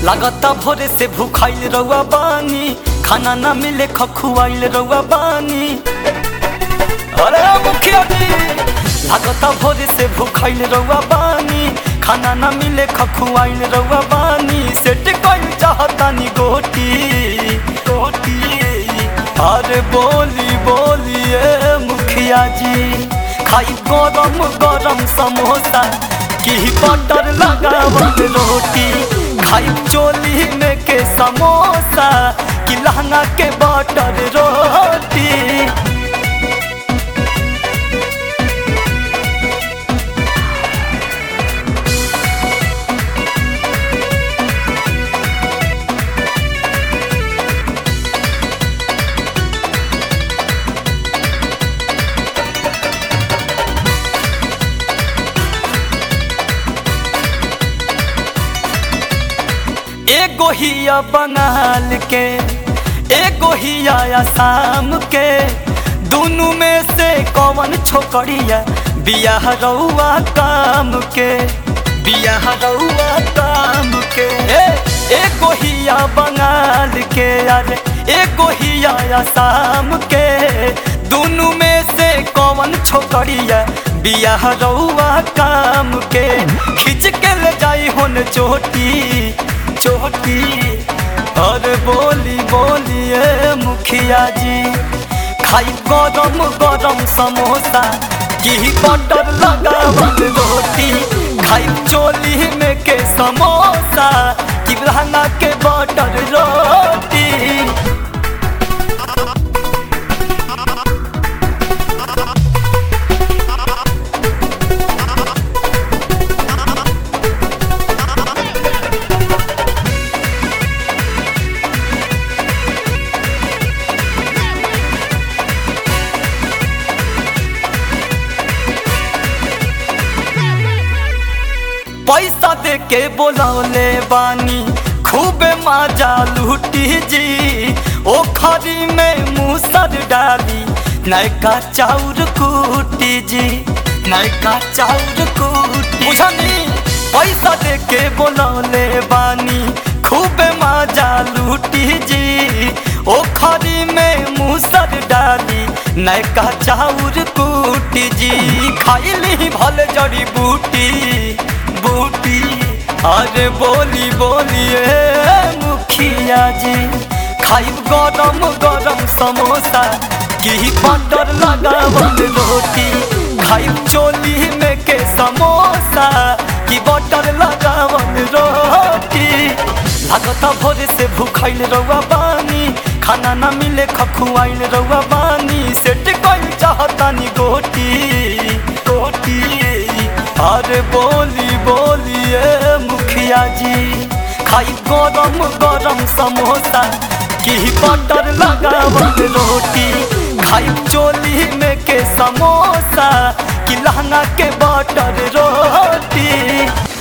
लागता भोरे से भूखाइल रउआ बानी खाना ना मिले खखुआइल रउआ बानी अरे मुखिया जी लागता भोरे से भूखाइल रउआ बानी खाना ना मिले खखुआइल रउआ बानी सेट कइल चाहतानी गोटी गोटी अरे बोली बोलिए मुखिया जी खाई गरम गरम समोसा की बटर लगावल रोटी खाई चोली में के समोसा की लहंगा के बटर रोटी एगो हिया बंगाल के एगो हिया आसाम के दोनों में से कौन छोकरिया बियाह रउआ काम के बियाह रउआ काम के ए, एगो हिया बंगाल के अरे एगो हिया आसाम के दोनों में से कौन छोकरिया बियाह रउआ काम के खिंच के ले जाई होन चोटी चोटी और बोली बोलिए मुखिया जी खाई गरम गरम समोसा की बटर लगावल रोटी खाई चोली में के समोसा की लहंगा के बटर रोटी पैसा दे के बोलौले बानी खूबे मजा लूटी जी ओ खरी में मूसर डाली नयका चाउर कूटी जी नयका चाउर कूटी बुझनी पैसा दे के बोलौले बानी खूबे मजा लूटी जी ओ खरी में मूसर डाली नयका चाउर कूटी जी खाइली भले जड़ी बूटी बूटी अरे बोली बोलिए मुखिया जी खाई गरम गरम समोसा की बटर लगावल रोटी खाई चोली में के समोसा की बटर लगावल रोटी लागता भोरे से भूखाइल रउआ बानी खाना ना मिले खखुआइल रउआ बानी सेट कइल चाहतानी गोटी गोटी अरे बोली बोलिए मुखिया जी खाई गरम गरम समोसा की बटर लगावल रोटी खाई चोली में के समोसा की लहंगा के बटर रोटी